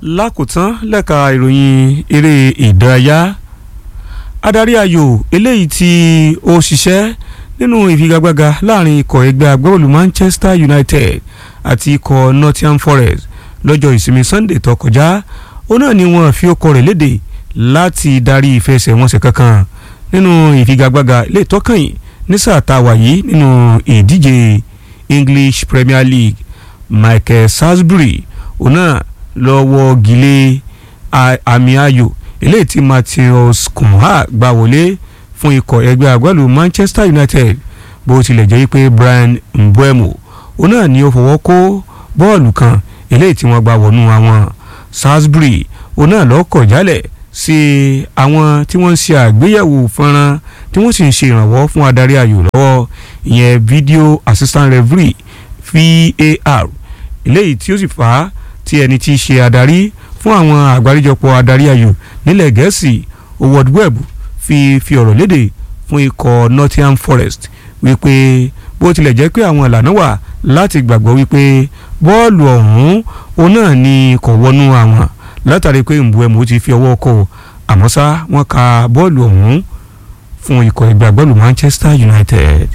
lákòótán lẹ́ka ìròyìn eré ìdárayá adarí ayò eléyìí tí ó ṣiṣẹ́ nínú ìfigagbága láàrin ikọ̀ ẹgbẹ́ agbábọ́ọ̀lù Manchester United àti ikọ̀ Nottingham Forest lọ́jọ́ ìsinmi Sunday tó kọjá ó náà ni wọ́n fi ọkọ̀ rẹ̀ léde láti darí ìfẹsẹ̀wọnsẹ̀ kankan nínú ìfigagbága ilé ìtọ́kànyìn ní sáà tá a wà yìí nínú ìdíje English Premier League Michael Salisbury òun náà lọ́wọ́ gilé àmì ayò eléyìí tí Matheus Cunha gbà wọlé fún ikọ̀ ẹgbẹ́ agbálu Manchester United bó tilẹ̀ jẹ́ pé Brian Mbeumo òun náà ni ó fọwọ́ kó bọ́ọ̀lù kan eléyìí tí wọ́n gbà wọnú àwọn Salisbury òun náà lọ́kọ̀ jálẹ̀ sí àwọn tí wọ́n ń ṣe àgbéyẹ̀wò fọ́nrán tí wọ́n sì ń ṣe ìrànwọ́ fún adarí ayò lọ́wọ́ ìyẹn video assistant referee VAR eléyìí tí ó sì fà á tí ẹni tí í ṣe adarí fún àwọn àgbáríjọpọ̀ adarí ayò nílẹ̀ gẹ̀ẹ́sì Howard Webb fi fi ọ̀rọ̀ léde fún ikọ̀ Nottingham Forest wípé bó tilẹ̀ jẹ́ pé àwọn ìlànà wà láti gbàgbọ́ wípé bọ́ọ̀lù ọ̀hún òun náà ni kò wọnú àwọn látàrí pé Mbeumo ti fi ọwọ́ kọ àmọ́ ṣá wọ́n ka bọ́ọ̀lù ọ̀hún fún ikọ̀ ẹgbẹ́ agbábọ́ọ̀lù Manchester United.